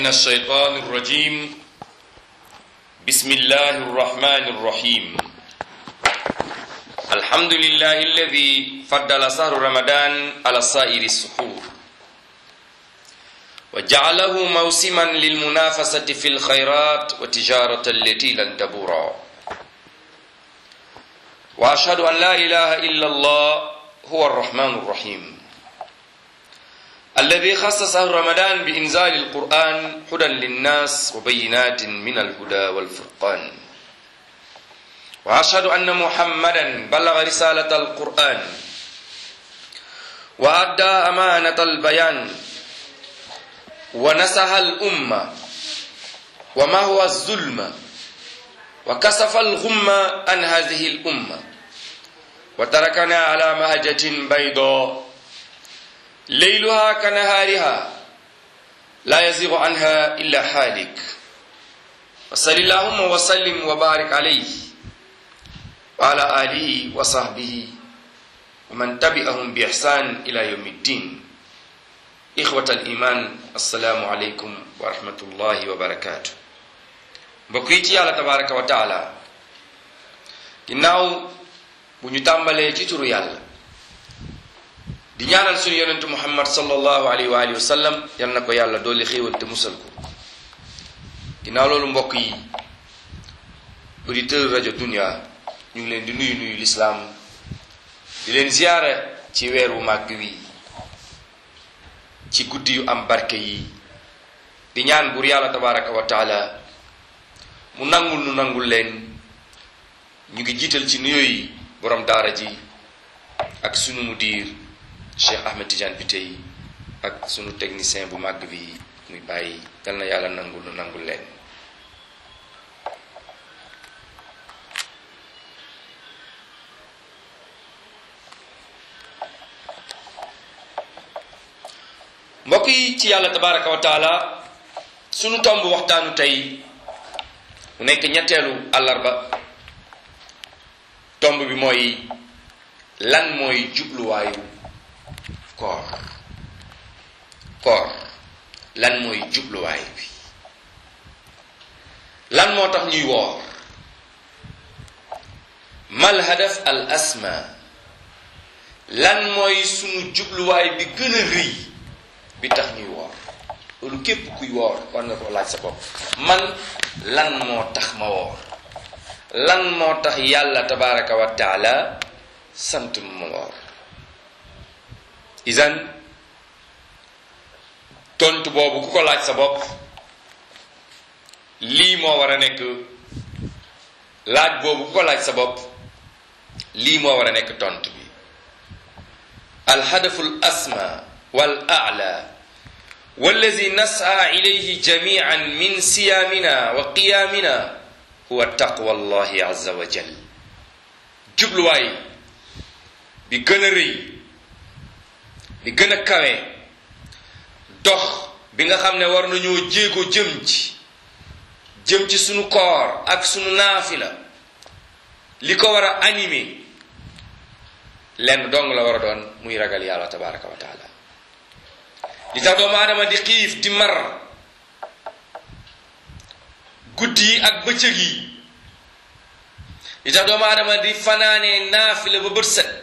من الشيطان الرجيم بسم الله الرحمن الرحيم الحمد لله الذي فضل شهر رمضان على سائر السحور وجعله موسما للمنافسة في الخيرات وتجارة التي لن تبورا وأشهد أن لا إله إلا الله هو الرحمن الرحيم الذي خص شهر رمضان بإنزال القرآن هدى للناس وبينات من الهدى والفرقان وأشهد أن محمدا بلغ رسالة القرآن وأدى أمانة البيان ونسح الأمة وما هو الظلم وكسف الغم عن هذه الأمة وتركنا على مهجة بيضاء ليلها كنهارها لا يزيغ عنها إلا حالك وصل اللهم وسلم وبارك عليه وعلى آله وصحبه ومن تبعهم بإحسان إلى يوم الدين إخوة الإيمان السلام عليكم ورحمة الله وبركاته mbokk yi ci yàlla tabaraka wa taala ginnaaw bu ñu tàmbalee ci turu yàlla di ñaanal suñu yonentu muhammad sallallahu alayhi wa alihi wa sallam yal na ko yàlla dooli xéewal te musal ko ginnaaw loolu mbokk yi auditeur rajo dunia ñu ngi leen di nuyu nuyu lislaam di leen ziyaara ci weer wu màgg wi ci guddi yu am barke yi di ñaan buur yàlla tabaraka wa taala mu nangul nu nangul leen ñu ngi jiital ci nuyoo yi borom daara ji ak sunu mudir Cheikh Ahmed Tidiane bi tey ak sunu technicien bu màgg bi muy bàyyi yal na yàlla nangul nu nangul leen mbokk yi ci yàlla tabaraka wa taala sunu tomb waxtaanu tey mu nekk ñetteelu àllarba tomb bi mooy lan mooy jubluwaayu koor koor lan mooy jubluwaay bi lan moo tax ñuy woor mal hadaf al asma lan mooy sunu jubluwaay bi gën a rëy bi tax ñuy woor loolu képp kuy woor war nga ko laaj sa bopp man lan moo tax ma woor lan moo tax yàlla tabaraka wa taala sant ma woor isan tontu boobu ku ko laaj sa bopp lii moo war a nekk laaj boobu ku ko laaj sa bopp lii moo war a nekk tontu bi alhadafu al asma wal a'la wallazi nas'a ilayhi jami'an min siyamina wa qiyamina huwa taqwa allahi azza wa jal jubluwaay bi gën a rëy bi gën a kawe dox bi nga xam ne war nañoo jéego jëm ci jëm ci sunu koor ak sunu naafila li ko war a animé lenn dong la war a doon muy ragal yàlla tabaraka wa taala li tax doomu aadama di xiif di mar guddi yi ak bëccëg yi li tax doomu aadama di fanaanee naafila ba bët set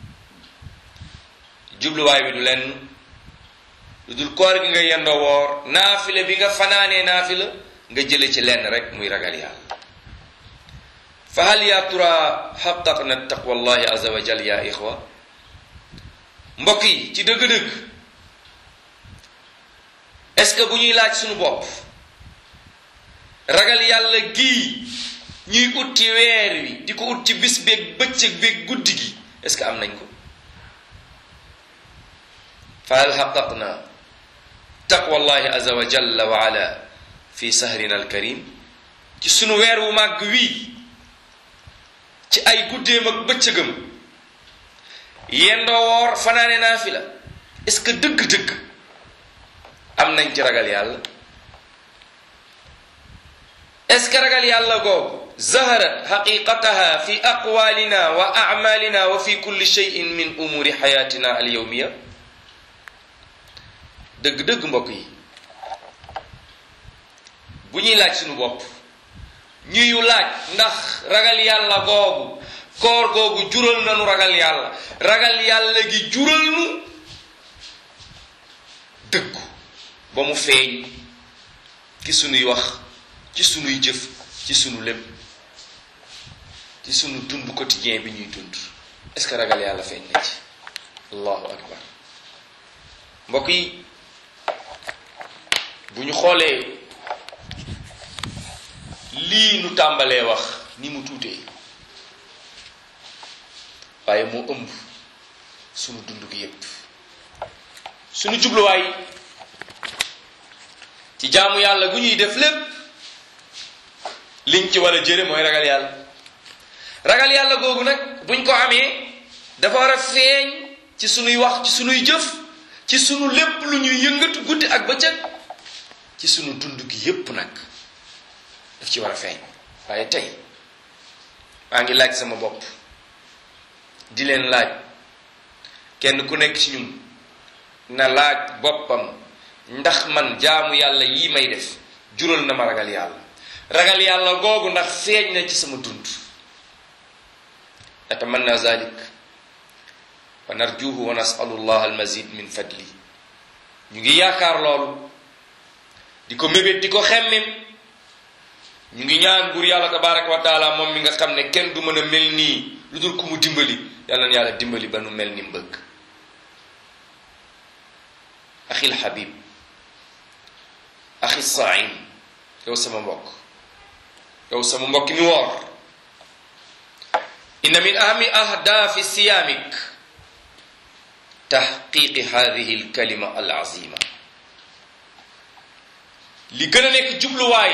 jubluwaay bi du lenn lu dul koor gi nga yendoo woor naafila bi nga fanaanee naafila nga jële ci lenn rek muy ragal yàlla fa hal ya tura xaqaqna taqwa allahi azza wa jal ya ixwa mbokk yi ci dëgg-dëgg est-ce que bu ñuy laaj suñu bopp ragal yàlla gii ñuy ut ci weer wi di ko ut ci bis beeg bëccëg beeg guddi gi est-ce que am nañ ko fa hal xaqaqna taqwa allahi azza wa jalla wa ala fi sahrina alkarim ci sunu weer wu màgg wii ci ay guddeem ak bëccëgam yendoo woor fanaane naa fi la est-ce que dëgg-dëgg am nañ ci ragal yàlla est-ce que ragal yàlla googu zaharat xaqiqataha fi aqwalina wa amalina wa fi kulli cheyin min umuri xayatina al yawmiya dëgg-dëgg mbokk yi bu ñuy laaj suñu bopp ñuy laaj ndax ragal yàlla googu koor googu jural nanu ragal yàlla ragal yàlla gi jural nu dëggu ba mu feeñ ci sunuy wax ci sunuy jëf ci sunu lépp ci sunu dund quotidien bi ñuy dund est-ce que ragal yàlla feeñ na ci allahu akbar mbokk yi bu ñu xoolee lii nu tàmbalee wax ni mu tuutee waaye moo ëmb sunu dund gi yépp sunu jubluwaay ci jaamu yàlla gu ñuy def lépp liñ ci war a jëre mooy ragal yàlla ragal yàlla googu nag buñ ko amee dafa war a feeñ ci sunuy wax ci sunuy jëf ci sunu lépp lu ñuy yëngatu guddi ak bëccëg ci sunu dund gi yépp nag daf ci war a feeñ waaye tey maa ngi laaj sama bopp di leen laaj kenn ku nekk ci ñun na laaj boppam ndax man jaamu yàlla yii may def jural na ma ragal yàlla ragal yàlla googu ndax feeñ na ci sama dund natamanna zalik wa narjuhu wa nasalu llah almazid min fadli ñu ngi yaakaar loolu di ko mébét di ko xemmem ñu ngi ñaan buur yàlla tabaraka wa taala moom mi nga xam ne kenn du mën a mel nii lu dul ku mu dimbali yàlla na yàlla dimbali ba nu mel ni mbëgg axil xabib axi saim yow sama mbokk yow sama mbokk mi woor inna min ahami ahdaafi siyaamik taxqiqi hadihi alkalima alazima li gën a nekk jubluwaay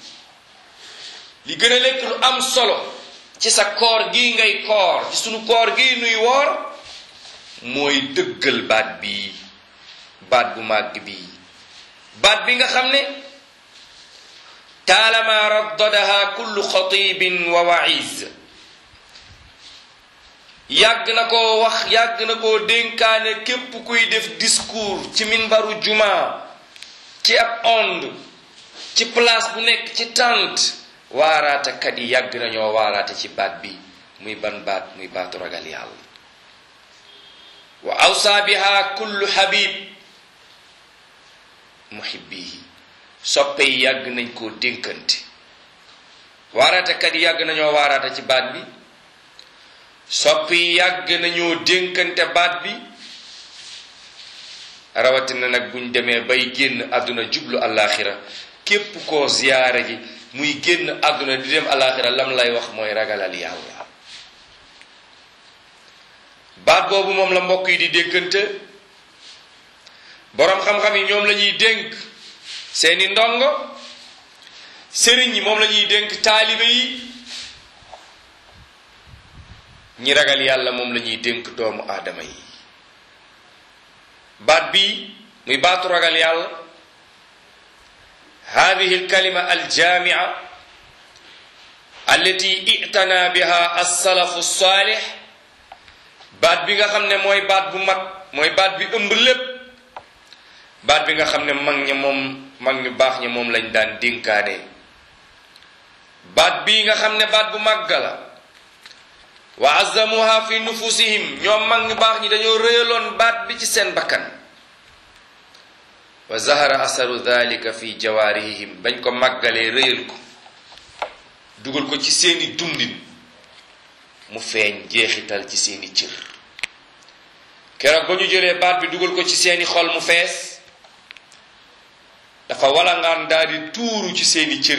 li gën a nekk lu am solo ci sa koor gi ngay koor ci sunu koor gi nuy woor mooy dëggal baat bi baat bu màgg bi baat bi nga xam ne taalama raddadaha kullu xatibin wa waiz yàgg na koo wax yàgg na koo dénkaane képp kuy def discours ci minbaru juma ci ab onde ci place bu nekk ci tànt waaraatekat yi yàgg nañoo waaraate ci baat bi muy ban baat muy baatu ragal yàlla wa awsa biha kullu habib muhibbihi soppe yi yàgg nañ koo dénkante waaraatekat yi yàgg nañoo waaraate ci baat bi sopp yi yàgg nañoo dénkante baat bi rawatina nag buñ demee bay génn àdduna jublu àllaaxira képp koo ziyaara ji muy génn àdduna di dem àllaaxira lam lay wax mooy ragalal yàlla baat boobu moom la mbokk yi di dénkante boroom xam-xam yi ñoom la ñuy dénk seeni ndongo sëriñ yi moom la ñuy dénk taalibe yi ñi ragal yàlla moom la ñuy dénk doomu aadama yi baat bii muy baatu ragal yàlla hadihi alkalima aljaamia allati itana biha alsalafu alsalih baat bi nga xam ne mooy baat bu mag mooy baat bi ëmb lépp baat bi nga xam ne mag ña moom mag ñu baax ña moom lañ daan dénkaane baat bii nga xam ne baat bu màgg la wa azzamuha fi nufusihim ñoom mag ñu baax ñi dañoo réyaloon baat bi ci seen bakkan wa zahara asaru dhalika fi jawaarihim bañ ko màggalee réyal ko dugal ko ci seeni dundin mu feeñ jeexital ci seeni cër keroog ba ñu jëlee baat bi dugal ko ci seeni xol mu fees dafa walangaan daal di tuuru ci seeni cër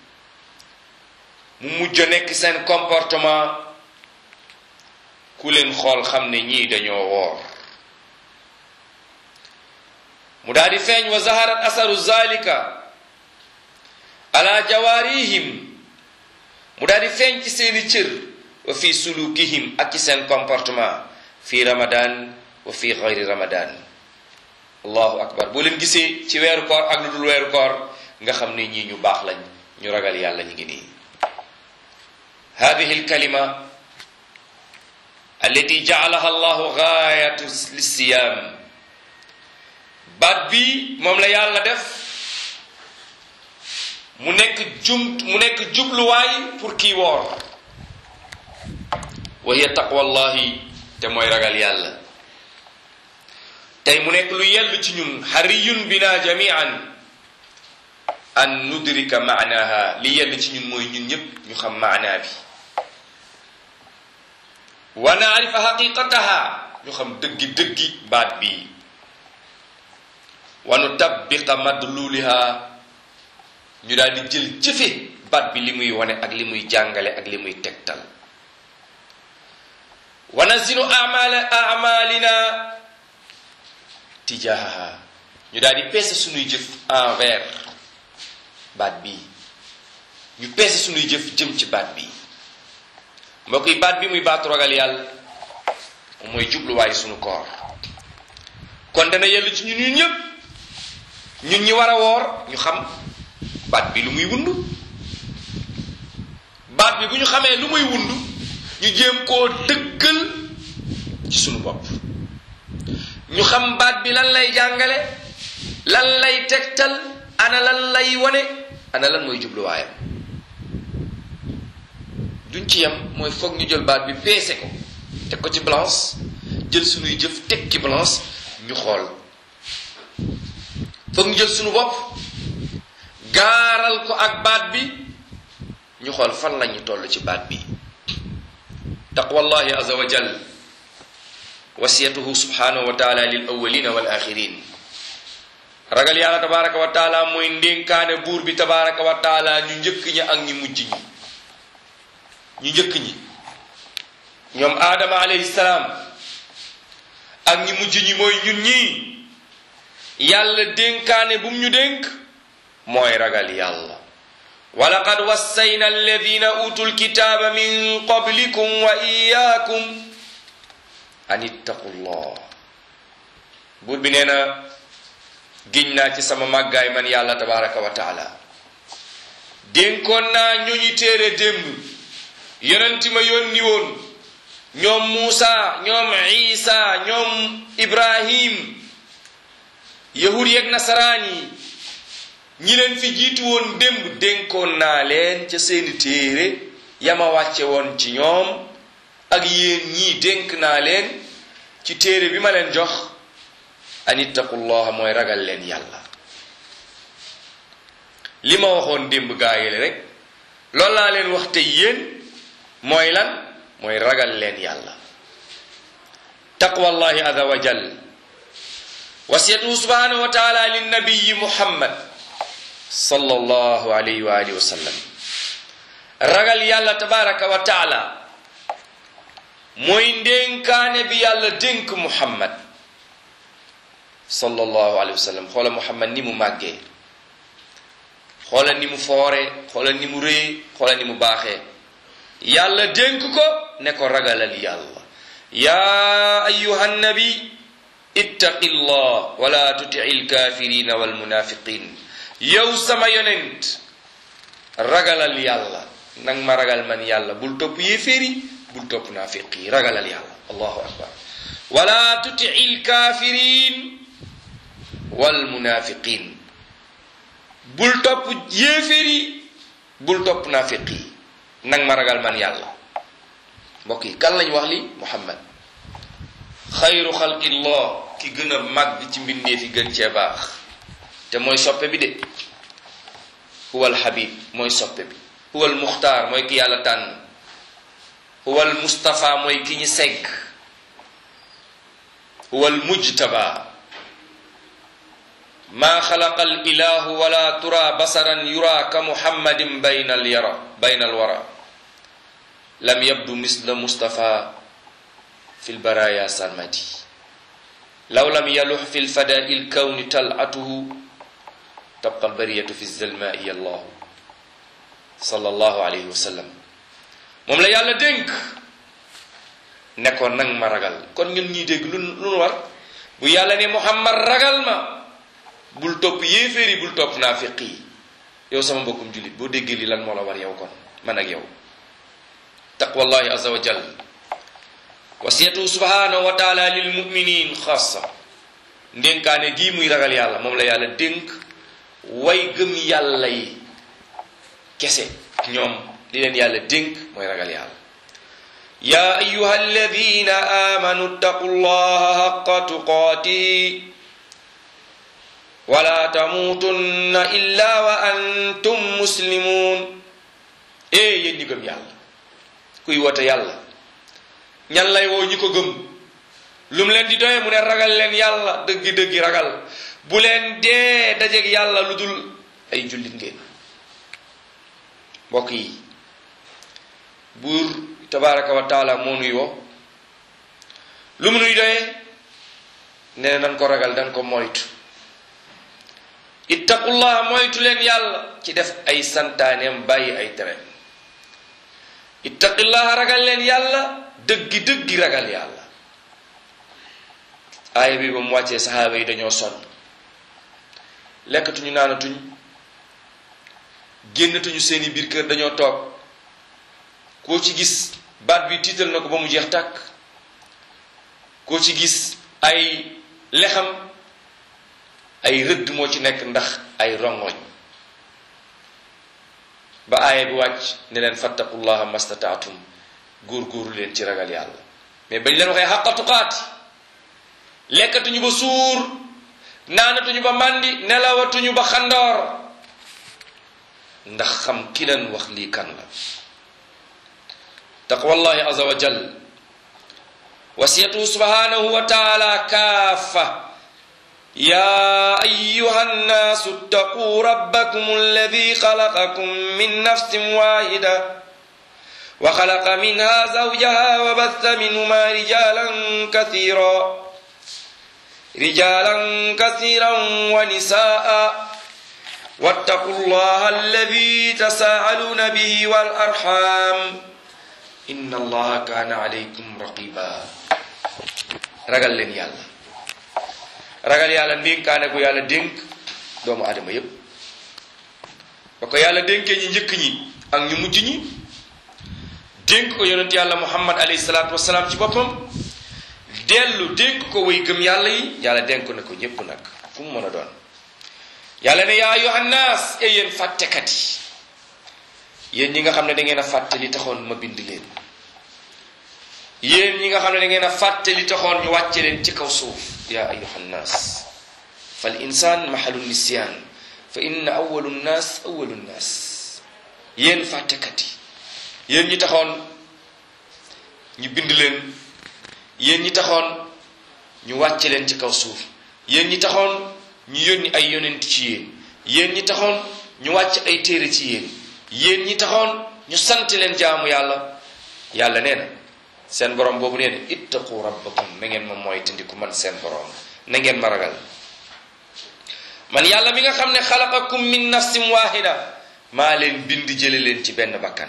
mu mujj a nekk seen comportement ku leen xool xam ne ñii dañoo woor mu daal di feeñ wa zaharat asaru zalika ala jawarihim mu daal di feeñ ci seeni cër wa fi sulukihim ak ci seen comportement fi ramadan wa fi gayri ramadan allahu akbar boo leen gisee ci weeru koor ak lu dul weeru koor nga xam ne ñii ñu baax lañ ñu ragal yàlla ñu ngi nii hadihi alkalima allati jaalaha allahu gaayatu lissiyam baat bi moom la yàlla def mu nekk jum mu nekk jubluwaay pour kii woor wa hiya taqwallahi te mooy ragal yàlla tey mu nekk lu yell ci ñun xariyun bina jamian an nudrika maanaha li yell ci ñun mooy ñun ñépp ñu xam maanaa bi wa naarifa xaqiqataha ñu xam dëggi dëggi baat bi wa nutabbiqa madluliha ñu daal di jël jëfe baat bi li muy wane ak li muy jàngale ak li muy tegtal wa nazinu amala amalina tijahaha ñu daal di peese suñuy jëf envers baat bi ñu peese suñuy jëf jëm ci baat bi mbokk yi baat bi muy baatu ragal yàlla moom mooy jubluwaayu suñu koor kon dana yellu ci ñun ñun ñëpp ñun ñi war a woor ñu xam baat bi lu muy wund baat bi bu ñu xamee lu muy wund ñu jéem koo dëggal ci suñu bopp ñu xam baat bi lan lay jàngale lan lay tegtal ana lan lay wone ana lan mooy jubluwaayam duñ ci yem mooy foog ñu jël baat bi peese ko teg ko ci balance jël suñuy jëf teg ci balance ñu xool foog ñu jël suñu bopp gaaral ko ak baat bi ñu xool fan lañu toll ci baat bi taqwallahi azza wa jal wasiyatuhu subhanahu wa taala lil awwalina wal axirin ragal yàlla tabaraka wa taala mooy ndénkaane buur bi tabaraka wa taala ñu njëkk ñi ak ñu mujj ñi ñu njëkk ñi ñoom aadama alayhi salaam ak ñi mujj ñi mooy ñun ñii yàlla dénkaane bu mu ñu dénk mooy ragal yàlla wa laqad wassayna alladina utul kitaaba min qablikum wa iyaakum an ittaqu llah buur bi nee na giñ naa ci sama màggaay man yàlla tabaraka wa taala dénkoon naa ñooñu téere démb yonenti ma yónni woon ñoom Muusa ñoom Isa ñoom Ibrahim yahud yeeg nasaraan yi ñi leen fi jiitu woon démb dénkoon naa leen ca seeni téere yama wàcce woon ci ñoom ak yéen ñii dénk naa leen ci téere bi ma leen jox an ittaqullaha mooy ragal leen yàlla li ma waxoon démb gaayale rek loolu laa leen wax te yéen mooy lan mooy ragal leen yàlla taqwallahi azza wa jal wasiyatuhu subhanahu wa taala linnabiyi muhammad sallallahu alayhi wa alihi wa sallam ragal yàlla tabaraka wa taala mooy ndénkaane bi yàlla dénk muhammad sallallahu alayhi wa sallam xoola muhammad ni mu màggee xoola ni mu foore xoola ni mu rëy xoola ni mu baaxee yàlla dénk ko ne ko ragalal yàlla yaa ayuha nabi ittaqi llah wala tutii lkafirina walmunafiqin yow sama yonent ragalal yàlla nang ma ragal man yàlla bul topp yéeféeri bul topp naafiq yi ragalal yàlla allahu akbar wala tutii lkafirin walmunafiqin bul topp yéeféeri bul topp naafiq yi nang ma ragal man yàlla mbokk yi kan lañ wax li muhammad xayru xalqillah ki gën a màgg ci mbindeef yi gën cee baax te mooy soppe bi de huwal habib mooy soppe bi huwal muxtaar mooy ki yàlla tànn huwal mustafa mooy ki ñi segg huwal mujtaba maa xalaqa al ilahu wala tura basaran yura ka muhammadin bayna al yara bayna al wara lam yabdu misla mustafa fi lbaraya sarmadi law lam yalux fi lfadai lkawni talatuhu tabqa albariyatu fi zalmai allahu sallallahu alayhi wa sallam moom la yàlla dénk ne ko nang ma ragal kon ñun ñuy dégg lu lu nu war bu yàlla ne muhammad ragal ma bul topp yéeféer yi bul topp naafiq yi yow sama mbokkum jullit boo déggee li lan moo la war yow kon man ak yow taqwallahi azza wa jal wasiyatu subhanahu wa taala lil muminin xaasa ndénkaane gii muy ragal yàlla moom la yàlla dénk way gëm yàlla yi kese ñoom li leen yàlla dénk mooy ragal yàlla yaa ayuha alladina amanu ttaqu llaha xaqa tuqaati wala tamuutunna illa wa antum muslimun ee yéen ñi gëm yàlla kuy wote yàlla ñan lay woo ñi ko gëm lu mu leen di doye mu ne ragal leen yàlla dëggi-dëggi ragal bu leen dee dajeeg yàlla lu dul ay jullit ngeen mbokk yi buur tabaraka wa taala moo nuy woo lu mu nuy doyee nee nan ko ragal dan ko moytu ittaqullaha moytu leen yàlla ci def ay santaaneem bàyyi ay tereem ittaqillaha ragal leen yàlla dëggi dëggi ragal yàlla aaya bi ba mu wàccee saxaaba yi dañoo sonn lekkatuñu naanatuñ génnatuñu seeni biir kër dañoo toog koo ci gis baat bi tiital na ko ba mu jeex tàkk koo ci gis ay lexam ay rëdd moo ci nekk ndax ay rongoñ ba aaya bi wàcc ne leen fattaqullaha mastataatum góor-góoru leen ci ragal yàlla mais bañ leen waxee xaqa tuqaati lekkatuñu ba suur naanatuñu ba màndi nelawatuñu ba xandoor ndax xam ki leen wax lii kan la taqwallahi azza wa jal wasiyatu subhanahu wa taala kaafa يا أيها الناس اتقوا ربكم الذي خلقكم من نفس واحدة وخلق منها زوجها وبث منهما رجالا كثيرا رجالا كثيرا ونساء واتقوا الله الذي تساءلون به والأرحام إن الله كان عليكم رقيبا رجل لن يالله ragal yàlla ndénkaane ko yàlla dénk doomu adama yépp ba ko yàlla dénkee ñi njëkk ñi ak ñu mujj ñi dénk ko yonent yàlla muhammad alayhi salaatu wasalaam ci boppam dellu dénk ko way gëm yàlla yi yàlla dénk na ko ñépp nag fu mu mën a doon yàlla ne yaa yohannas e yéen fàttekat yi yéen ñi nga xam ne da ngeen a fàtte li taxoon ma bind leen yéen ñi nga xam ne da ngeen a fàtte li taxoon ñu wàcce leen ci kaw suuf ya ayuha nnas fal insan mahalu nisyan fa inna awalu nnas awalu nnas yéen fàttekat yi yéen ñi taxoon ñu bind leen yéen ñi taxoon ñu wàcce leen ci kaw suuf yéen ñi taxoon ñu yónni ay yonent ci yéen yéen ñi taxoon ñu wàcc ay téere ci yéen yéen ñi taxoon ñu sant leen jaamu yàlla yàlla nee na seen borom boobu nee na ittaqu rabbakum na ngeen ma mooy tandiku man seen borom na ngeen ma ragal man yàlla mi nga xam ne xalaqakum min nafsin wahida maa leen bind jële leen ci benn bakkan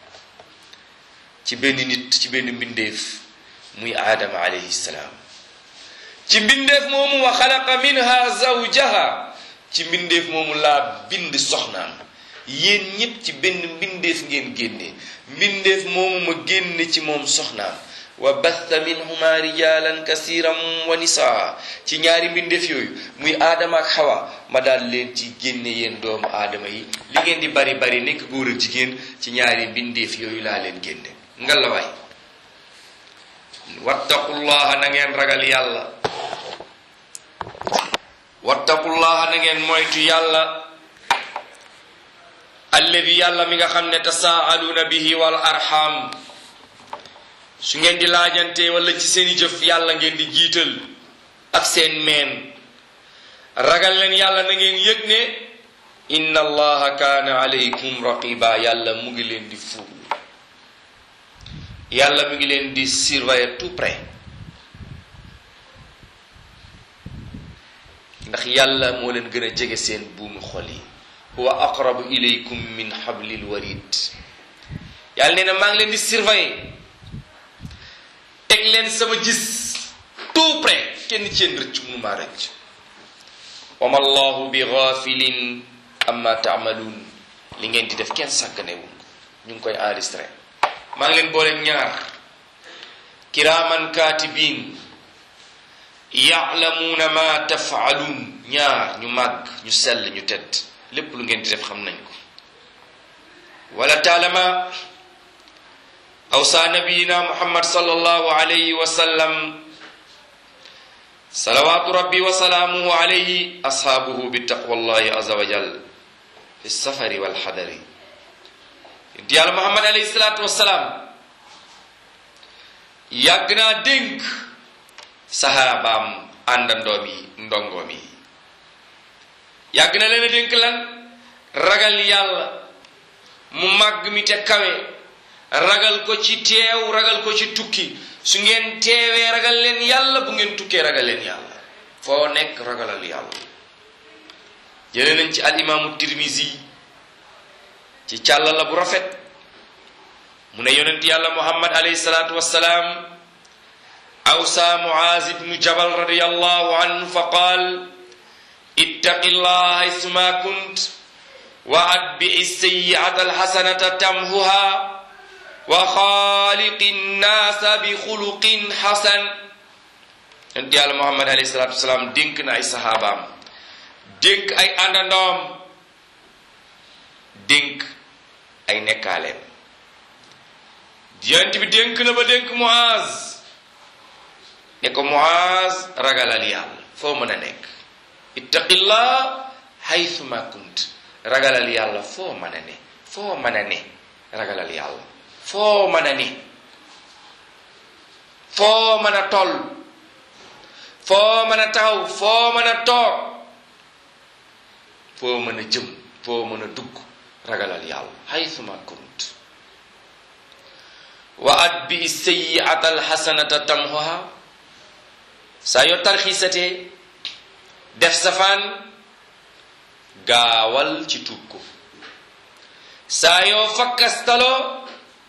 ci benn nit ci benn mbindeef muy aadama alayhi salaam ci mbindeef moomu wa xalaqa minha zawjaha ci mbindeef moomu laa bind soxnaam yéen ñépp ci benn mbindeef ngeen génne mbindeef moomu ma génne ci moom soxnaam wa batha minhuma rijalan kasiran wa nisaa ci ñaari mbindeef yooyu muy aadama ak xawa ma daal leen ci génne yéen doomu aadama yi li ngeen di bari bari nekk góor ak jigéen ci ñaari mbindeef yooyu laa leen génne nga la waay wattaqullaha na ngeen ragal yàlla wattaqullaha na ngeen moytu yàlla alladi yàlla mi nga xam ne tasaaluuna bihi wal arham su ngeen di laajante wala ci seeni jëf yàlla ngeen di jiital ak seen meen ragal leen yàlla na ngeen yëg ne inna allaha kaana alaykum raqiba yàlla mu ngi leen di fuul yàlla mu ngi leen di surveiller tout près ndax yàlla moo leen gën a jege seen buumu xol yi huwa aqrabu ilaykum min hablil warid yàlla nee na maa ngi leen di surveiller teg leen sama gis tout près kenn ci yéen rëcc mu maa rëcc wama allahu bi ghafilin amma taamaluun li ngeen di def kenn sàgganewul ñu ngi koy enregistré maa ngi leen boole ñaar kiraaman kaatibin yaalamuuna ma tafaaluun ñaar ñu màgg ñu sell ñu tedd lépp lu ngeen di def xam nañ ko wala taalama awsa nabiyina muhammad sallallahu alayhi wa sallam salawatu rabbi wa salaamuhu alayhi ashaabuhu bi taqwallahi azza wa jal fi safari wal xadari yonent yàlla muhammad alayhi salaatu wasalaam yàgg naa dénk saxaabaam àndandoom yi ndongoom yi yàgg na leen a dénk lan ragal yàlla mu màgg mi te kawe ragal ko ci teew ragal ko ci tukki su ngeen teewee ragal leen yàlla bu ngeen tukkee ragal leen yàlla foo nekk ragalal yàlla jële nañ ci al imaamu tirmisi ci càlla la bu rafet mu ne yonent yàlla muhammad alayhi salaatu wassalaam awsa muaz ibnu jabal radiallahu anhu fa qaal ittaqi llah haysuma kunt wa atbi'i sayyi'ata alhasanata tamhuha wa xaaliqi nnaasa bi xuluqin xasan yonent yàlla muhammad alayhi salaatu wasalaam dénk na ay saxaabaam dénk ay àndandoom dénk ay nekkaaleem yonent bi dénk na ba dénk Muaz ne ko Muaz ragalal yàlla foo mën a nekk ittaqillah haythuma kunt ragalal yàlla foo mën a ne foo mën a ne ragalal yàlla foo mën a ne foo mën a toll foo mën a taxaw foo mën a toog foo mën a jëm foo mën a dugg ragalal yàlla haythuma kunt wa atbi sayyi'ata alxasanata tamhuha saa yoo tarxiisatee def safaan gaawal ci tuub ko saa yoo fakkastaloo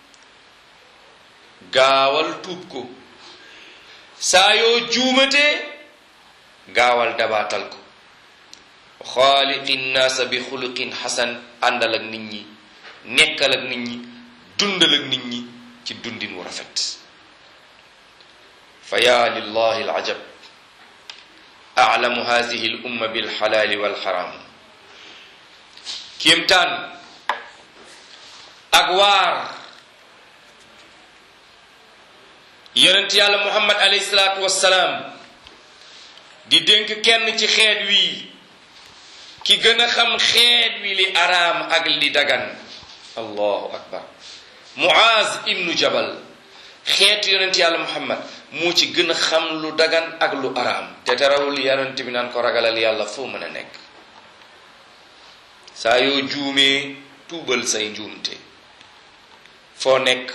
gaawal tuub ko saa yoo juumatee gaawal dabaatal ko xaaliqi nnaasa bi xuluqin xasan àndal ak nit ñi nekkal ak nit ñi dundal ak nit ñi ci dundin wu rafet fa yaa lillahi alajab aclamu hadihi l umma bilxalaali walxaram kéemtaan ak waar yonent yàlla muhammad alayhi salaatu wassalaam di dénk kenn ci xeet wi ki gën a xam xeet wi li araam ak li dagan allahu akbar muaz ibnu jabal xeetu yonent yàlla muhammad moo ci gën a xam lu dagan ak lu araam te terawul yonent bi naan ko ragalal yàlla foo mën a nekk saa yoo juumee tuubal say njuumte foo nekk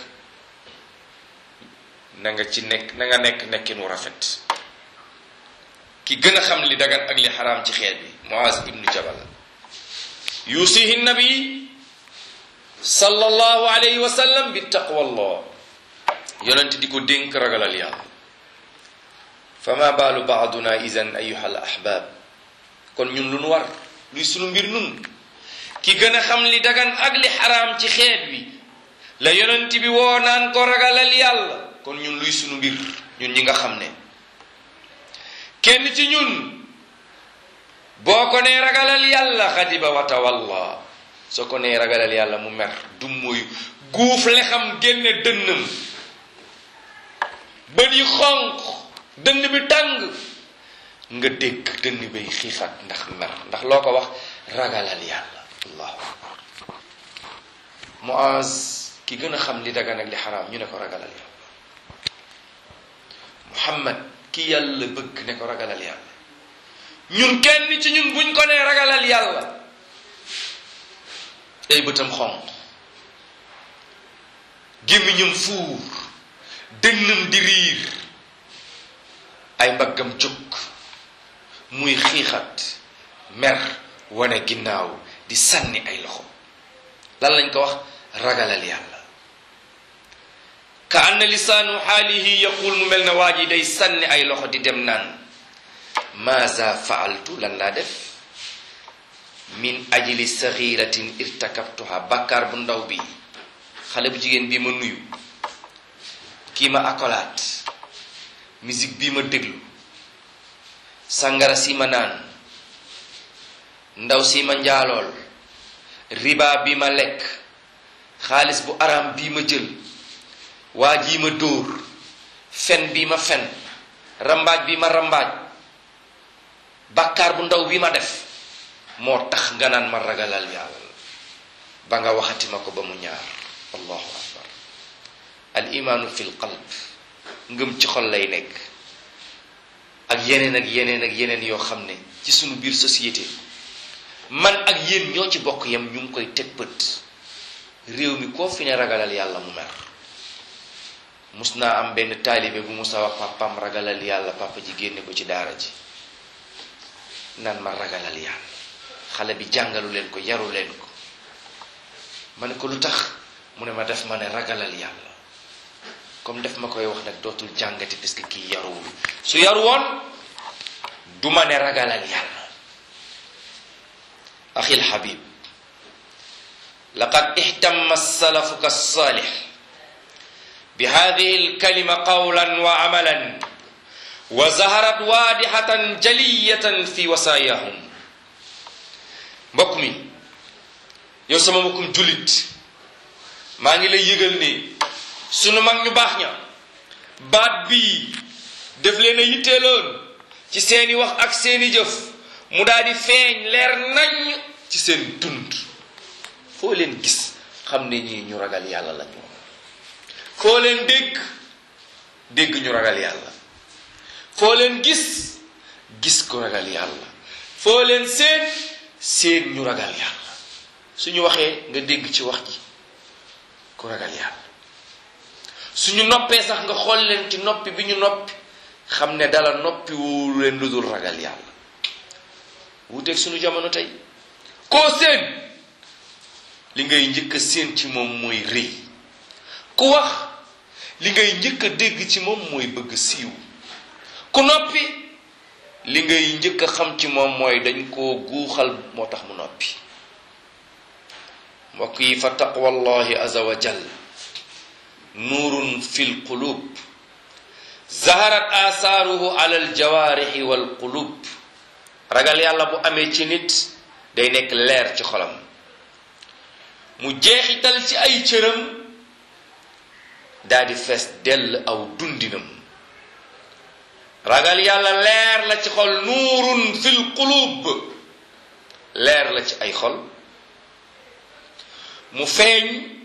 na nga ci nekk na nga nekk nekkin wu rafet ki gën a xam li dagan ak li xaraam ci xeet bi muaz ibnu jabal yusihi nabi sallallahu alayhi wa sallam bi taqwallah yonent di ko dénk ragalal yàlla fama baalu baaduna idan ayuha al ahbab kon ñun lu nu war luy sunu mbir nun ki gën a xam li dagan ak li xaraam ci xeet wi la yonent bi woo naan ko ragalal yàlla kon ñun luy sunu mbir ñun ñi nga xam ne kenn ci ñun boo ko nee ragalal yàlla xadiba wa tawalla soo ko nee ragalal yàlla mu mer du mooy guuf le xam génne dënnam bët yi xonq dënn bi tàng nga dégg dënn bay xiixat ndax mer ndax loo ko wax ragalal yàlla allahu akbar Muaz ki gën a xam li dagan ak li xaraam ñu ne ko ragalal yàlla Muhammad ki yàlla bëgg ne ko ragalal yàlla ñun kenn ci ñun buñ ko nee ragalal yàlla ay bëtam xonq gémmiñam fuur dënnam di riir ay mbaggam jóg muy xiixat mer wane ginnaaw di sànni ay loxo lan lañ ko wax ragalal yàlla ka anna lisaanu xaalihi yaqul mu mel na waa ji day sànni ay loxo di dem naan maaza faaltu lan laa def min ajli saxiratin irtakabtuha bàkkaar bu ndaw bi xale bu jigéen bi ma nuyu kii ma akolaat musique bii ma déglu sàngara si ma naan ndaw si ma njaalool riba bi ma lekk xaalis bu araam bii ma jël waa jii ma dóor fen bii ma fen rambaaj bi ma rambaaj bàkkaar bu ndaw bi ma def moo tax nga naan ma ragalal yàlla ba nga waxati ma ko ba mu ñaar allahu akbar al imaanu fil qalb ngëm ci xol lay nekk ak yeneen ak yeneen ak yeneen yoo xam ne ci sunu biir société man ak yéen ñoo ci bokk yam ñu ngi koy teg bët réew mi koo fi ne ragalal yàlla mu mer mus naa am benn taalibe bu musa wax papam ragalal yàlla papa ji génne ko ci daara ji naan ma ragalal yàlla xale bi jàngalu leen ko yaru leen ko ma ne ko lu tax mu ne ma def ma ne ragalal yàlla comme def ma koy wax nag dootul jàngati parce que kii yaruwul su yaru woon du ma ne ragalal yàlla axi lxabib laqad ihtamma salafuka salih bi hadihi alkalima qawlan wa amalan wa zaharat waadihatan jaliyatan fi wasaayahum mbokk mi yow sama mbokkum jullit maa ngi lay yëgal ni sunu mag ñu baax ña baat bii def leen a yitteeloon ci seeni wax ak seeni jëf mu daal di feeñ leer nañ ci seen dund foo leen gis xam ne ñii ñu ragal yàlla lañu foo leen dégg dégg ñu ragal yàlla foo leen gis gis ku ragal yàlla foo leen seen seen ñu ragal yàlla suñu waxee nga dégg ci wax ji ku ragal yàlla suñu noppee sax nga xool leen ci noppi bi ñu noppi xam ne dala noppi wu leen lu dul ragal yàlla wuuteeg suñu jamono tey koo seen li ngay njëkk a seen ci moom mooy rëy ku wax li ngay njëkk a dégg ci moom mooy bëgg siiw ku noppi li ngay njëkk a xam ci moom mooy dañ koo guuxal moo tax mu noppi mbokk yi fa taqwallahi aza wa jal nuurun fi lqulub zaharat asaaruhu ala aljawaarixi walqulub ragal yàlla bu amee ci nit day nekk leer ci xolam mu jeexital ci ay cëram daa di fees dell aw dundinam ragal yàlla leer la ci xol nuurun fi lqulub leer la ci ay xol mu feeñ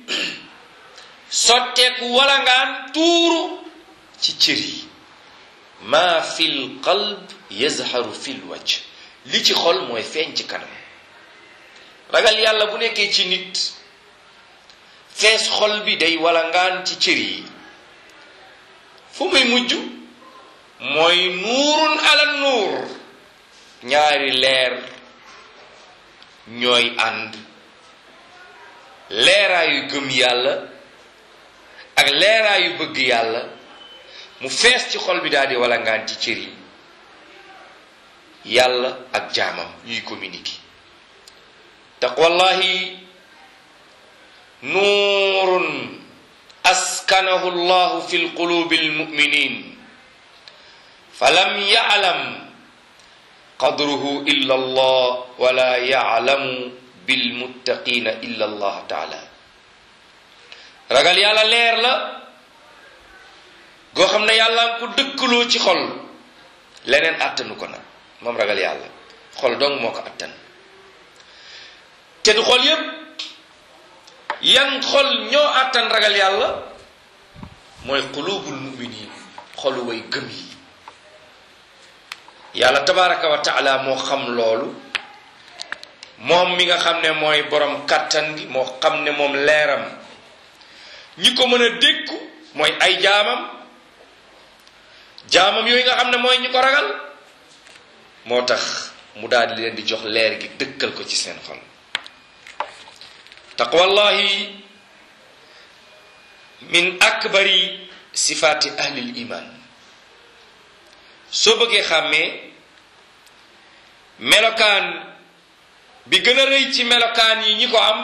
sotteeku walangaan tuuru ci cër yi maa fil qalb yazharu fil wajh li ci xol mooy feeñ ci kanam ragal yàlla bu nekkee ci nit fees xol bi day walangaan ci cër yi fu muy mujj mooy nuurun ala nuur ñaari leer ñooy ànd leeraayu gëm yàlla ak leeraayu bëgg yàlla mu fees ci xol bi daal di walangaan ci cër yi yàlla ak jaamam ñuy communiquer taqwallahi nuurun askanahu llahu fi lqulubi almuminin falam yaclam qadruhu illa allah wala yaclamu bilmuttaqina illa allah taala ragal yàlla leer la goo xam ne yàlla nga ko dëkkaloo ci xol leneen àttanu ko nag moom ragal yàlla xol dong moo ko àttan te du xol yépp yan xol ñoo àttan ragal yàlla mooy qulubul muminin xolu way gëm yi yàlla tabaraka wa taala moo xam loolu moom mi nga xam ne mooy borom kàttan gi moo xam ne moom leeram ñi ko mën a dékku mooy ay jaamam jaamam yooyu nga xam ne mooy ñi ko ragal moo tax mu daal di leen di jox leer gi dëkkal ko ci seen xol taqwallahi min akbari sifaati ahlil iman soo bëggee xàmmee melokaan bi gën a rëy ci melokaan yi ñi ko am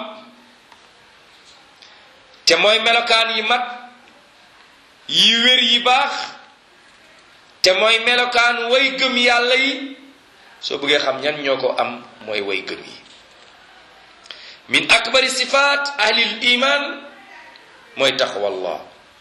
te mooy melokaan yi mat yi wér yi baax te mooy melokaan way gëm yàlla yi soo bëggee xam ñan ñoo ko am mooy way gëm yi min akbari sifaat ahlil iman mooy taqwallah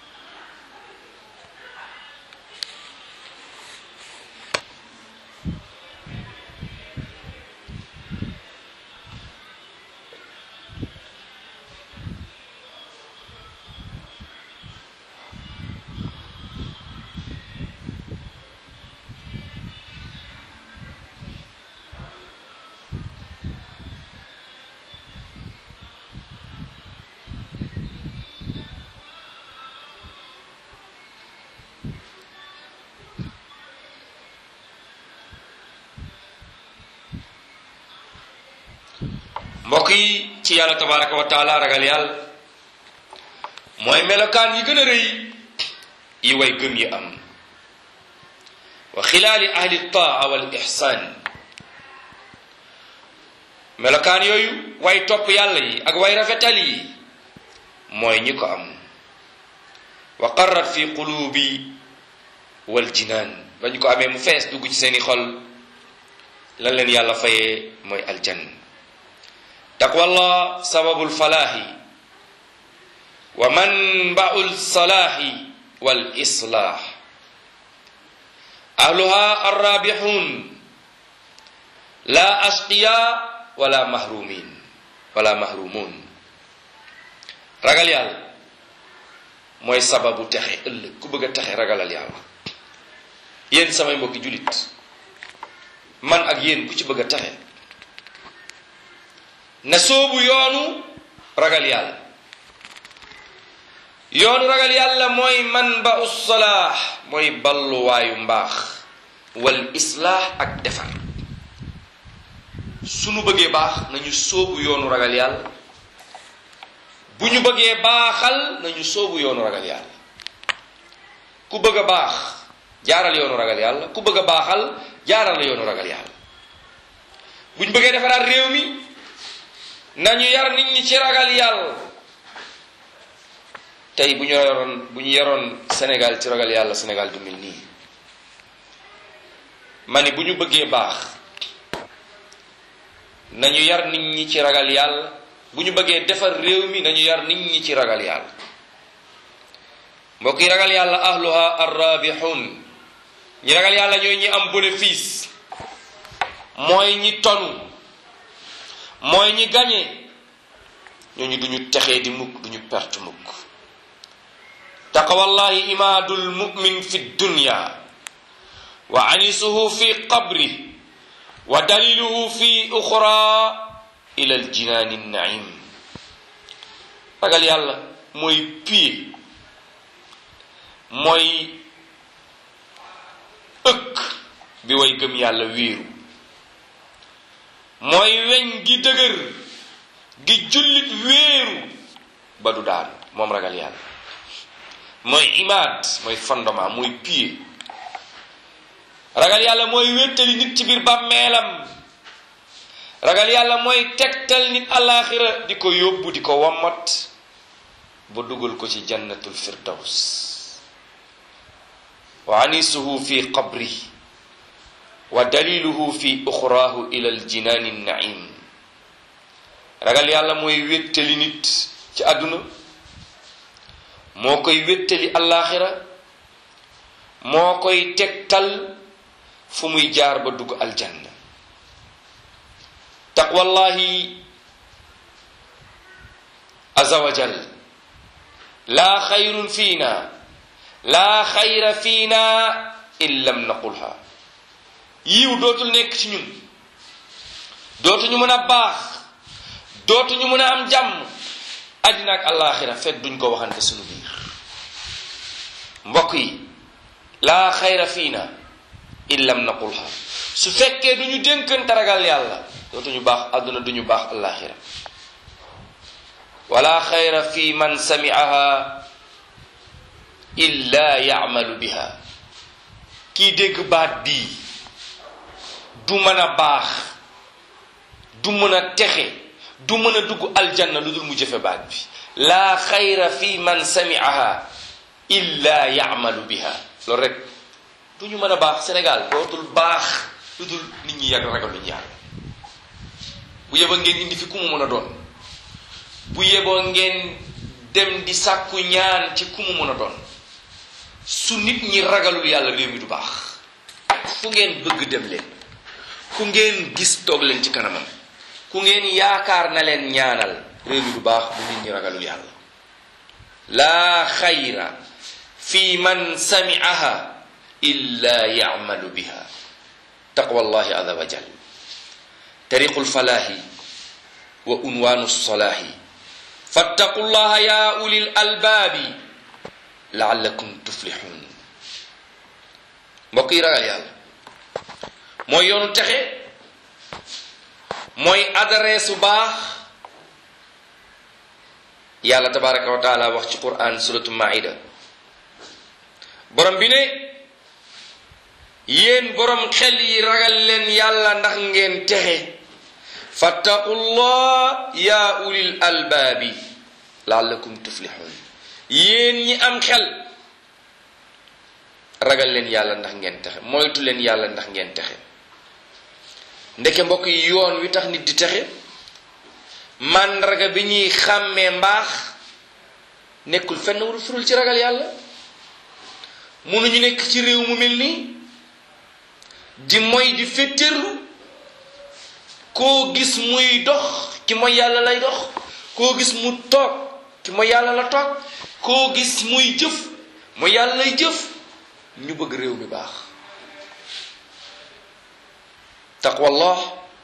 mbokk yi ci yàlla tabaraka wa taala ragal yàlla mooy melokaan yi gën a rëy yi way gëm yi am wa xilaali ahli taa wal ixsaan melokaan yooyu way topp yàlla yi ak way rafetal yi mooy ñi ko am wa qarrat fi qulubi wal jinaan ba ñu ko amee mu fees dugg ci seeni xol lan leen yàlla fayee mooy aljanna taqwallah sababul falaahi wa manbaul salaahi wal islaah ahluha arrabixun la ashqiya wala mahrumin wala mahrumun ragal yàlla mooy sababu texe ëllëg ku bëgg a texe ragalal yàlla yéen samay mbokki julit man ak yéen ku ci bëgg a texe na soobu yoonu ragal yàlla yoonu ragal yàlla mooy man ba ussalaax mooy balluwaayu mbaax wal islaax ak defar sunu bëggee baax nañu soobu yoonu ragal yàlla bu ñu bëggee baaxal nañu soobu yoonu ragal yàlla ku bëgg a baax jaaral yoonu ragal yàlla ku bëgg a baaxal jaaral la yoonu ragal yàlla bu ñu bëggee defaraat réew mi nañu yar nit ñi ci ragal yàlla tey bu ñu yoroon bu ñu yoroon Sénégal ci ragal yàlla Sénégal du mel nii ma ni bu ñu bëggee baax nañu yar nit ñi ci ragal yàlla bu ñu bëggee defar réew mi nañu yar nit ñi ci ragal yàlla mbokk yi ragal yàlla ahluha arrabihun ñi ragal yàlla ñooy ñi am bénéfice mooy ñi tonu mooy ñi gañe ñooñu duñu texee di mukk duñu perte mukk taqwallahi imaadul mumin fi dunya wa anisuhu fi qabri wa daliluhu fi uxra ila aljinaani naim ragal yàlla mooy pied mooy ëkk bi way gëm yàlla wéeru mooy weñ gi dëgër gi jullit wéeru ba du daanu moom ragal yàlla mooy imaad mooy fondement mooy pied ragal yàlla mooy wéttali nit ci biir bàmmeelam ragal yàlla mooy tegtal nit alaxira di ko yóbbu di ko wommat ba dugal ko ci jannatul firdaws wa anisuhu fi qabri wa daliluhu fi uxraahu ila aljinaani naim ragal yàlla mooy wéttali nit ci àdduna moo koy wéttali alaxira moo koy tegtal fu muy jaar ba dugg aljanna taqwallahi aza wajal laa xayrun fiina laa xayra fiina in lam naqulha yiw dootul nekk ci ñun dootuñu mën a baax dootuñu mën a am jàmm àddina ak alaxira fekk duñ ko waxante suñu biir mbokk yi laa xayra fiina in lam naqulha su fekkee duñu dénkante ragal yàlla dootuñu baax àdduna duñu baax alaxira wala xayra fi man samiaha illa yacmalu biha kii dégg baat bii du mën a baax du mën a texe du mën a dugg aljanna lu dul mu jëfe baat bi laa xayra fi man samiaha illa yacmalu biha loolu rek du ñu mën a baax Sénégal dootul baax lu dul nit ñi yàgg ragaluñu yàlla bu yeba ngeen indi fi ku mu mën a doon bu yeboo ngeen dem di sàkku ñaan ci ku mu mën a doon su nit ñi ragalul yàlla réew mi du baax fu ngeen bëgg dem leen ku ngeen gis toog leen ci kanamam ku ngeen yaakaar na leen ñaanal réew mi du baax bu nit ñi ragalul yàlla laa xayra fi man sami'aha illa ya'malu biha taqwa allahi azza wa jal tariqul falaahi wa unwaanu salaahi fattaqu llaha ya ulil albaabi laallakum tuflixuun mbokk yi ragal yàlla mooy yoonu texe mooy adresse bu baax yàlla tabaraka wa taala wax ci quran suratu maida borom bi ne yéen borom xel yi ragal leen yàlla ndax ngeen texe fattaqullah ya ulil albaabi laallakum tuflixuun yéen ñi am xel ragal leen yàlla ndax ngeen texe moytu leen yàlla ndax ngeen texe ndeke mbokk yi yoon wi tax nit di texe màndarga bi ñuy xàmmee mbaax nekkul fenn wul furul ci ragal yàlla mënuñu nekk ci réew mu mel nii di moy di féttéerlu koo gis muy dox ki mooy yàlla lay dox koo gis mu toog ki mooy yàlla la toog koo gis muy jëf mooy yàlla lay jëf ñu bëgg réew mi baax taqwallah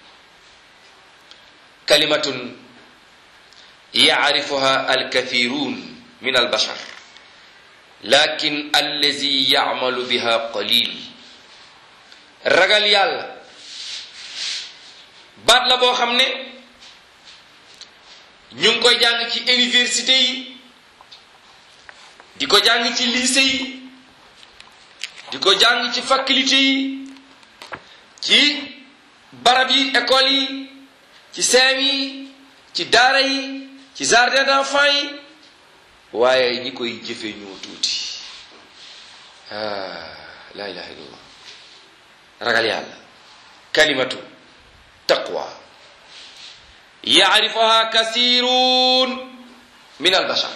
kalimatun yacrifuha alkathirun min albashar lakin allazi yacmalu biha qalil ragal yàlla baat la boo xam ne ñu ngi koy jàng ci université yi di ko jàng ci lycée yi di ko jàng ci faculté yi ci barab yi école yi ci seem yi ci daara yi ci jardin d'enfants yi waaye ñi koy jëfe ñoo tuuti ah la ilaha illallah ragal yàlla kalimatu taqwa yacrifuha kasirun min albashar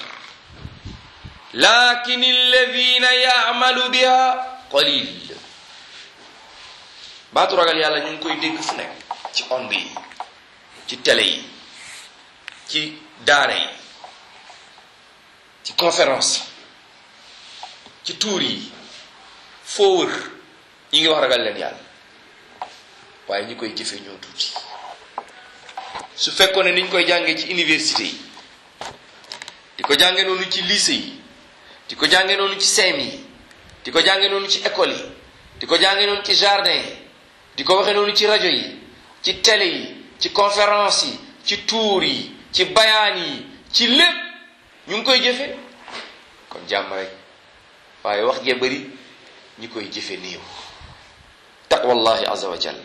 lakin alladina yacmalu biha qalil baatu ragal yàlla ñu ngi koy dégg fu nekk ci ond yi ci télé yi ci daara yi ci conférence ci tuur yi foo wër ñi ngi wax ragal leen yàlla waaye ñi koy jëfe ñoo tuuti su fekkoon ne niñ koy jàngee ci université yi di ko jànge noonu ci lycée yi di ko jànge noonu ci seem yi di ko jànge noonu ci école yi di ko jànge noonu ci jardin yi di ko waxe noonu ci rajo yi ci télé yi ci conférence yi ci tuur yi ci bayaan yi ci lépp ñu ngi koy jëfe kon jàmm rek waaye wax gee bëri ñi koy jëfe néew taqwallahi azza wa jal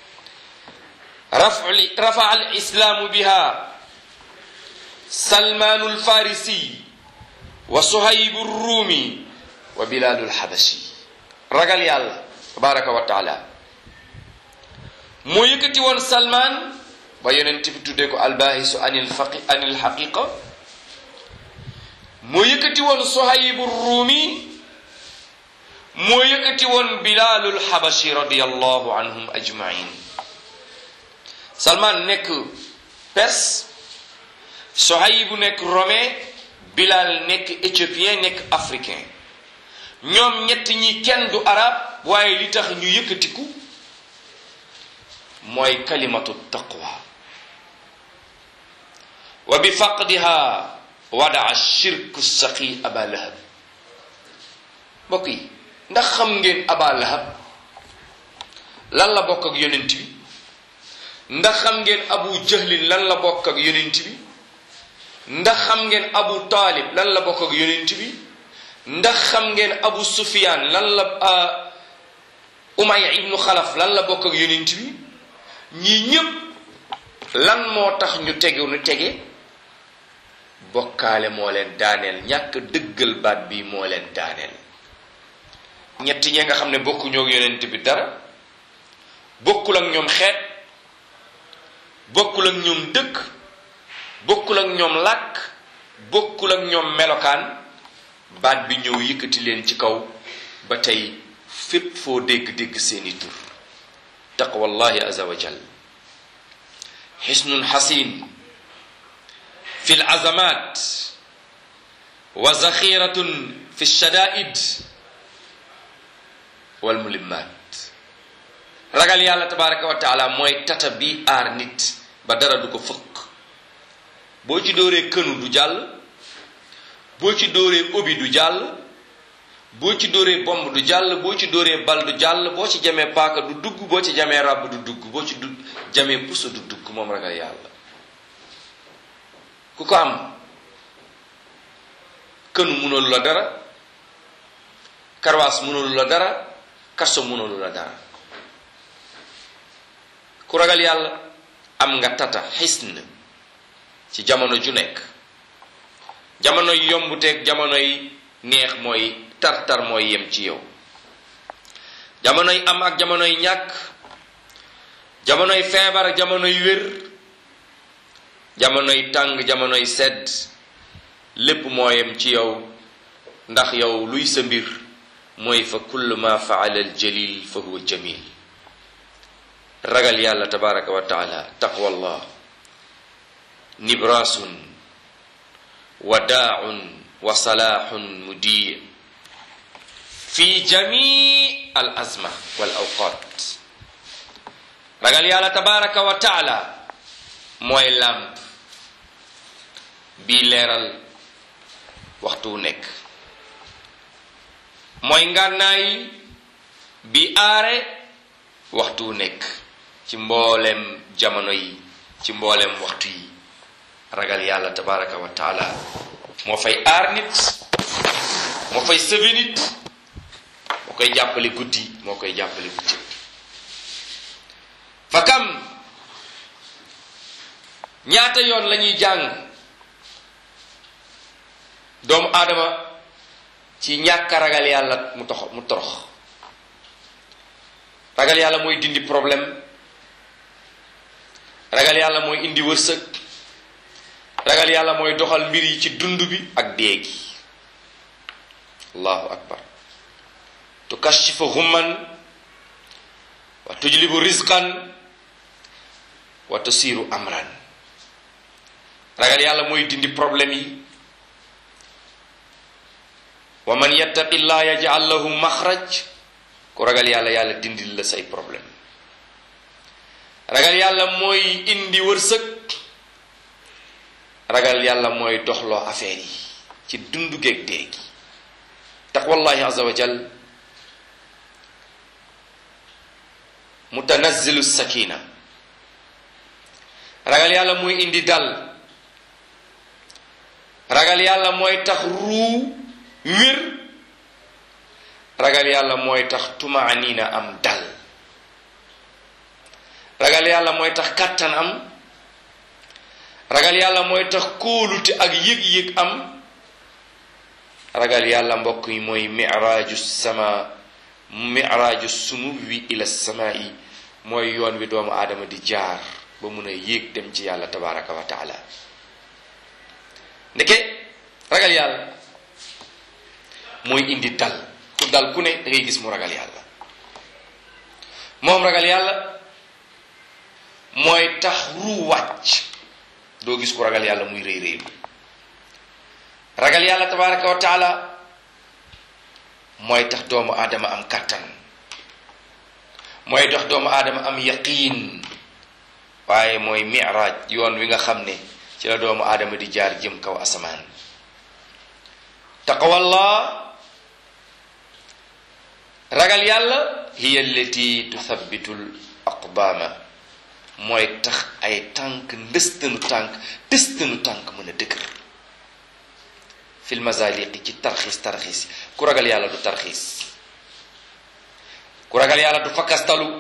rafa al islaamu biha salmaanu alfarisi wa suhaybu rumi wa bilaalu alxabashi ragal yàlla tabaraka wa taala moo yëkkati woon salmaan ba yonent bi tuddee ko albaahisu anil faqi anil xaqiqa moo yëkkati woon suhaybu rumi moo yëkkati woon bilaalul xabashi radiallahu anhum ajmain salman nekk perse sohayibu nekk romain bilal nekk éthiopien nekk africain ñoom ñett ñi kenn du arab waaye li tax ñu yëkkatiku mooy kalimatu taqwa wa bi faqdiha wadaa shirku saqi aba lahab mbokk yi ndax xam ngeen aba lahab lan la bokk ak yonent bi ndax xam ngeen abu jahlin lan la bokk ak yonent bi ndax xam ngeen abu taalib lan la bokk ak yonent bi ndax xam ngeen abu sufiyaan lan la umaya ibnu xalaf lan la bokk ak yonent bi ñii ñépp lan moo tax ñu tegu nu tege bokkaale moo leen daaneel ñàkk dëggal baat bi moo leen daaneel ñett ñee nga xam ne bokkuñoo ak yonent bi dara bokkul ak ñoom xeet bokkul ak ñoom dëkk bokkul ak ñoom làkk bokkul ak ñoom melokaan baat bi ñëw yëkkati leen ci kaw ba tey fépp foo dégg-dégg seeni tur taqwallahi aza wa jal xisnun xasin fi l azamat wa zaxiratun fi shadaid wal mulimmat ragal yàlla tabaraka wa taala mooy tata bi aar nit ba dara du ko fëkk boo ci dóoree kënu du jàll boo ci dóoree obi du jàll boo ci dóoree bomb du jàll boo ci dóoree bal du jàll boo ci jamee paaka du dugg boo ci jamee ràbb du dugg boo ci du jamee puso du dugg moom ragal yàlla ku ko am kënu mënalu la dara karwaas mënalu la dara kaso mënalu la dara ku ragal yàlla am nga tata xisn ci jamono ju nekk jamono yi yombuteeg jamono yi neex mooy tar-tar mooy yem ci yow jamono yi am ak jamono yi ñàkk jamono yi feebar ak jamono yi wér jamono yi tàng jamono yi sedd lépp moo yem ci yow ndax yow luy sa mbir mooy fa kullu ma faala al jalil fa huwa jamil ragal yàlla tabaraka wa taala taqwallah nibraasun wadaaun wa salaaxun mudii fi jamii al azma wal awqat ragal yàlla tabaraka wa taala mooy làmp bii leeral waxtu nekk mooy ngànnaay bi aare waxtu nekk ci mboolem jamono yi ci mboolem waxtu yi ragal yàlla tabaraka wa taala moo fay aar nit moo fay sëbe nit moo koy jàppale guddi moo koy jàppale guddi fa kam ñaata yoon la ñuy jàng doomu aadama ci ñàkk a ragal yàlla mu tox mu torox ragal yàlla mooy dindi problème ragal yàlla mooy indi wërsëg ragal yàlla mooy doxal mbir yi ci dund bi ak dee gi allahu akbar tukashifu humman wa tujlibu rizqan wa tusiru amran ragal yàlla mooy dindi problème yi wa man yattaqi llah yaj'al lahu maxraj ku ragal yàlla yàlla dindil la say problème ragal yàlla mooy indi wërsëg ragal yàlla mooy doxloo affaire yi ci dundu géeg dee gi taqwallahi azza wa jal mutanazzilu sakina ragal yàlla mooy indi dal ragal yàlla mooy tax ruu wér ragal yàlla mooy tax tumaaniina am dal ragal yàlla mooy tax kàttan am ragal yàlla mooy tax kóolute ak yëg-yëg am ragal yàlla mbokk yi mooy miraaju sama miraaju sumuwi ila samaa'i mooy yoon wi doomu aadama di jaar ba mun a yéeg dem ci yàlla tabaraka wa taala ndeke ragal yàlla mooy indi dal ku dal ku ne da ngay gis mu ragal yàlla moom ragal yàlla mooy tax ru wàcc doo gis ku ragal yàlla muy rëy rëylu ragal yàlla tabaraka wa taala mooy tax doomu aadama am kàttan mooy tax doomu aadama am yaqiin waaye mooy miraaj yoon wi nga xam ne ci la doomu aadama di jaar jëm kaw asamaan taqawallah ragal yàlla hiya allati tuthabbitu l aqdaama mooy tax ay tànk ndëstanu tànk tëstanu tànk mën a dëgër fil mazaliqi ci tarxiis tarxiis ku ragal yàlla du tarxiis ku ragal yàlla du fakkastalu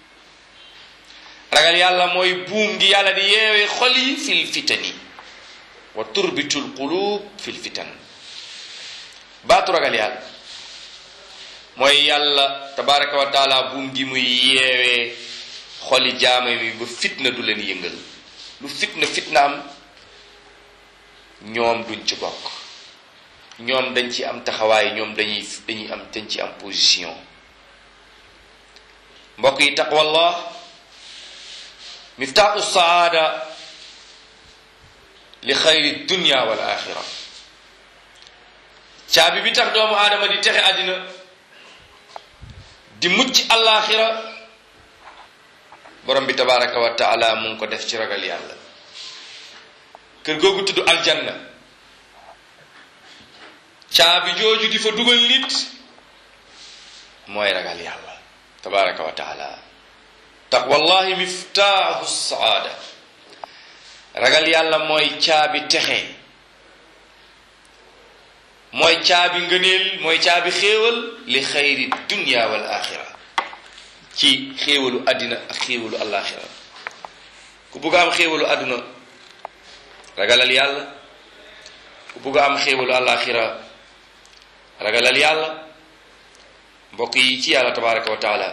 ragal yàlla mooy buum gi yàlla di yeewee xol yi fil fitani wa turbitul qulub fil fitan baatu ragal yàlla mooy yàlla tabaraka wa taala buum gi muy yeewee xoli jaama mi ba fitna du leen yëngal lu fitna fitna am ñoom duñ ci bokk ñoom dañ ci am taxawaay ñoom dañuy dañuy am dañ ci am position mbokk yi taqwallah miftaaxu saada li xayri dunya wal axira caabi bi tax doomu aadama di texe àddina di mucc alaxira borom bi tabaraka wa taala mu ngi ko def ci ragal yàlla kër googu tudd aljanna caabi jooju di fa dugal nit mooy ragal yàlla tabaraka wa taala taqwallahi miftaahu saada ragal yàlla mooy caabi texe mooy caabi ngëneel mooy caabi xéewal li xayri dunya wal axira ci xéewalu àddina ak xéewalu alaxira ku bugg a am xéewalu àdduna ragalal yàlla ku bugg a am xéewalu alaxira ragalal yàlla mbokk yi ci yàlla tabaraka wa taala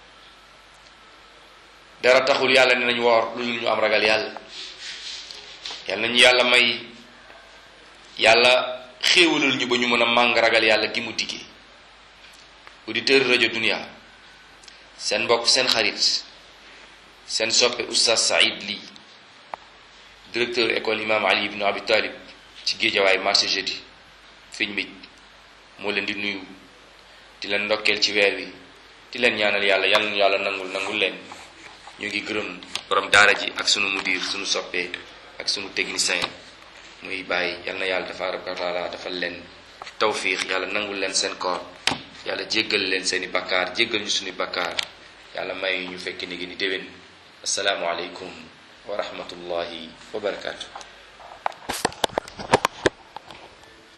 dara taxul yàlla ne nañ woor lu ñu am ragal yàlla yàlla nañu yàlla may yàlla xéewalal ñu ba ñu mën a màng ragal yàlla gi mu diggee auditeur rajo dunia seen mbokk seen xarit seen soppe oustaz Saïd Ly directeur école imam Ali ibn Abi Talib ci géejawaay marché jeudi fiñ mij moo leen di nuyu di leen ndokkeel ci weer wi di leen ñaanal yàlla yal na yàlla nangul nangul leen ñu ngi gërëm borom daara ji ak sunu mudir sunu soppee ak sunu technicien muy bàyyi yal na yàlla tabaraka wa taala dafa leen tawfiix yàlla nangul leen seen koor yàlla jéggal leen seeni bakkaar jéggal ñu suñu bakkaar yàlla may ñu fekk ni gi ni déwén asalaamu aleykum wa rahmatullahi wa barakaatu